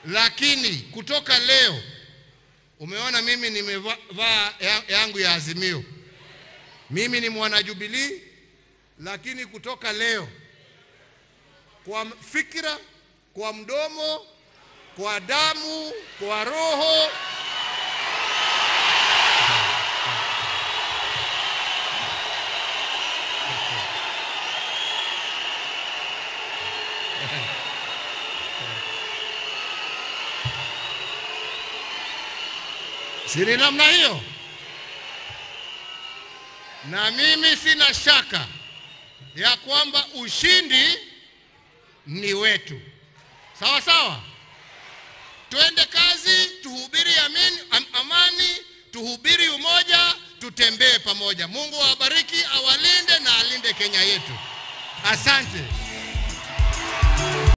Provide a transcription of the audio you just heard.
lakini kutoka leo umeona mimi nimevaa ya- yangu ya Azimio. Mimi ni mwana Jubilee, lakini kutoka leo kwa fikra, kwa mdomo, kwa damu, kwa roho si ni namna hiyo? Na mimi sina shaka ya kwamba ushindi ni wetu. Sawa sawa, twende kazi, tuhubiri amin, am, amani, tuhubiri umoja, tutembee pamoja. Mungu awabariki, awalinde na alinde Kenya yetu. Asante.